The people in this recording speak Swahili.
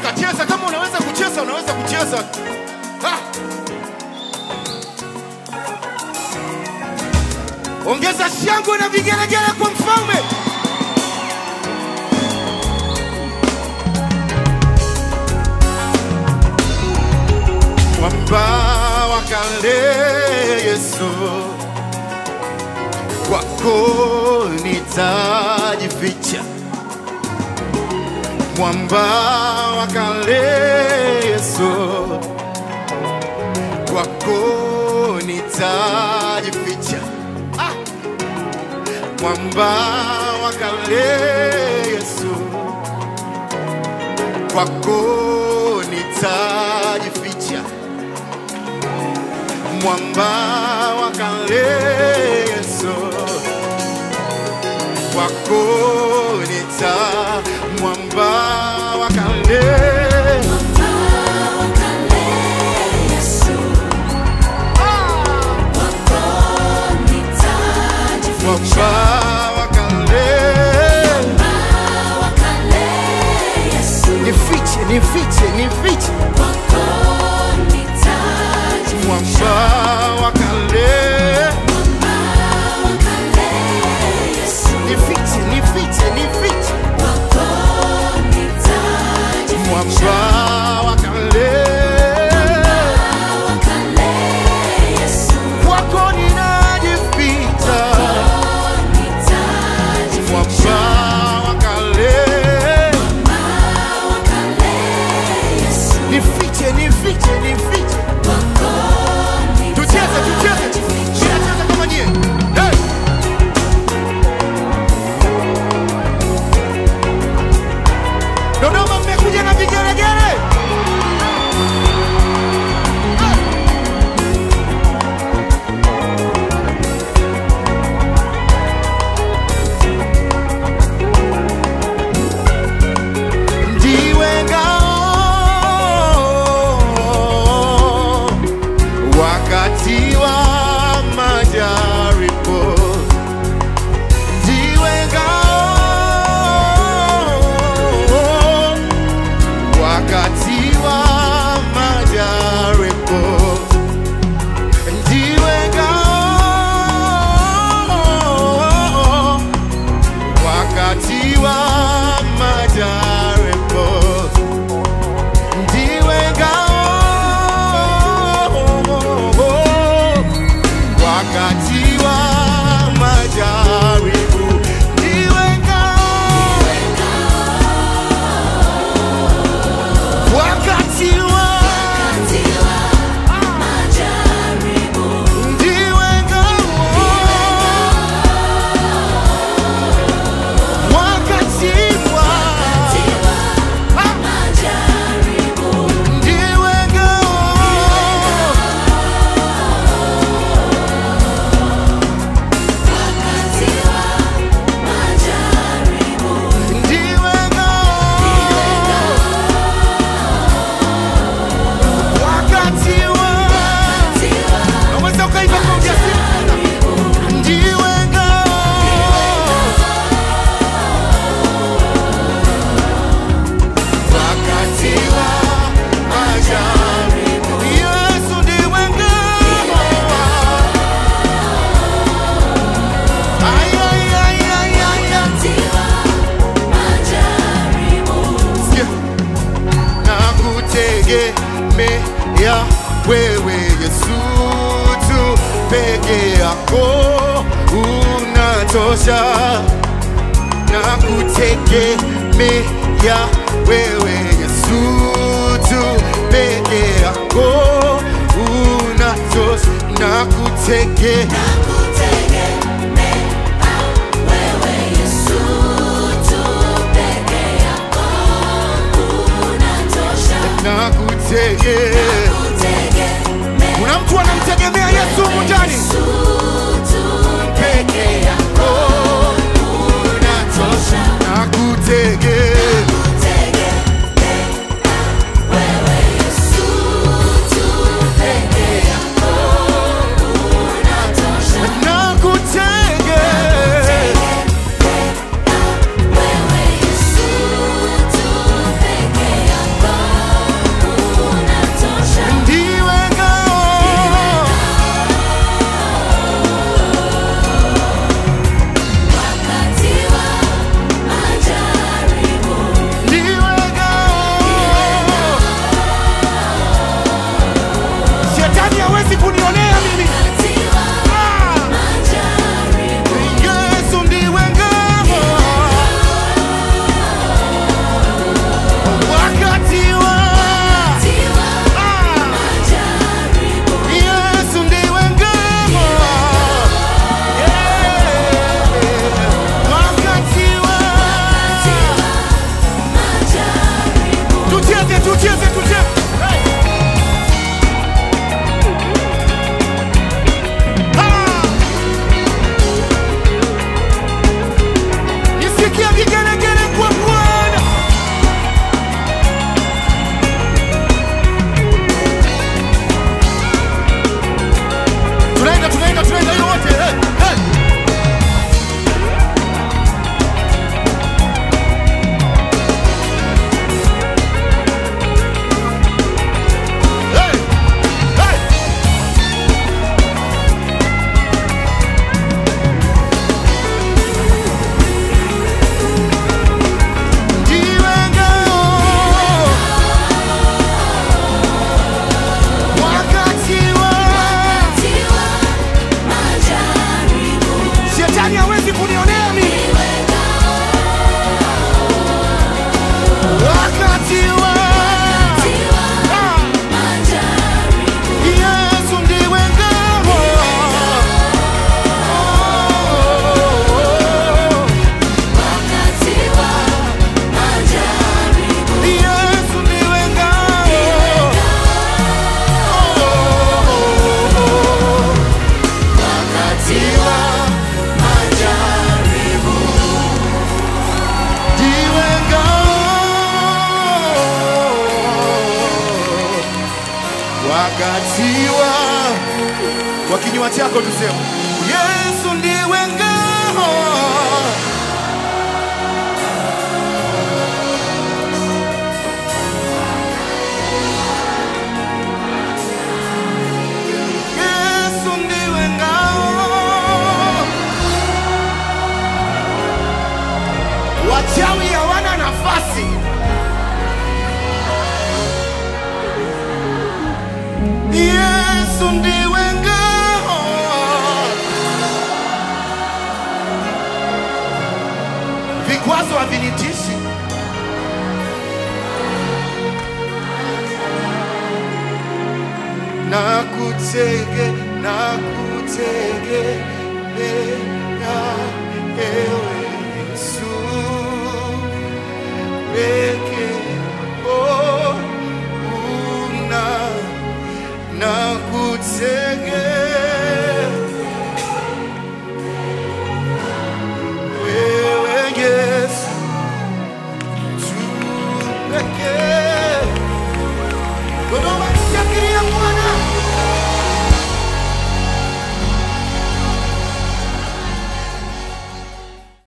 Inuka, cheza kama unaweza kucheza, unaweza kucheza. Ha! Ongeza shangwe na vigelegele kwa mfalme. Mwamba wa kale Yesu, kwako nitajificha. Mwamba wa kale Yesu, kwako nitajificha. Ah! Mwamba wa kale Yesu, kwako nitajificha. Mwamba wa kale Yesu, kwako nita mwamba wa kale mwamba wa kale nifiche nifiche nifiche mwamba wa kale nifiche nifiche nifiche mwamba wa kale kwako ninajificha mwamba wa kale nifiche nifiche nifiche tucheze tucheze tunacheza kama nyie hey! Dodoma mmekuja na vigelegele Hey! ndiwe ngao wakati wa majaribu, ndiwe ngao wakati wa majaribu, ndiwe ngao wakati wa majaribu ndiwe ngao wakati wa majaribu ndiwe ngao wakati wa ndiwe ngao wakati wa ndiwe ngao ndiwe ngao wakati wa unaweza ukaimba kwa ujasiri sana. ndiwe ngao wakati wa majaribu Yesu ndiwe ngao Ay, ay, ay, ay, ay, ay. Sikia. nakutegemea wewe Yesu tu peke yako unatosha nakutegemea wewe Yesu tu peke yako unatosha nakutegemea nakutegemea kuna mtu anamtegemea Yesu humu ndani peke yako unatosha nakutegemea nakutegemea kinywa chako tuseme, Yesu ndiwe ngao Yesu ndiwe ngao. Wachawi hawana nafasi. Yesu ndiwe ngao. Vikwazo havinitishi. nakutege nakutegemea ewe Yesu peke yako una nakutege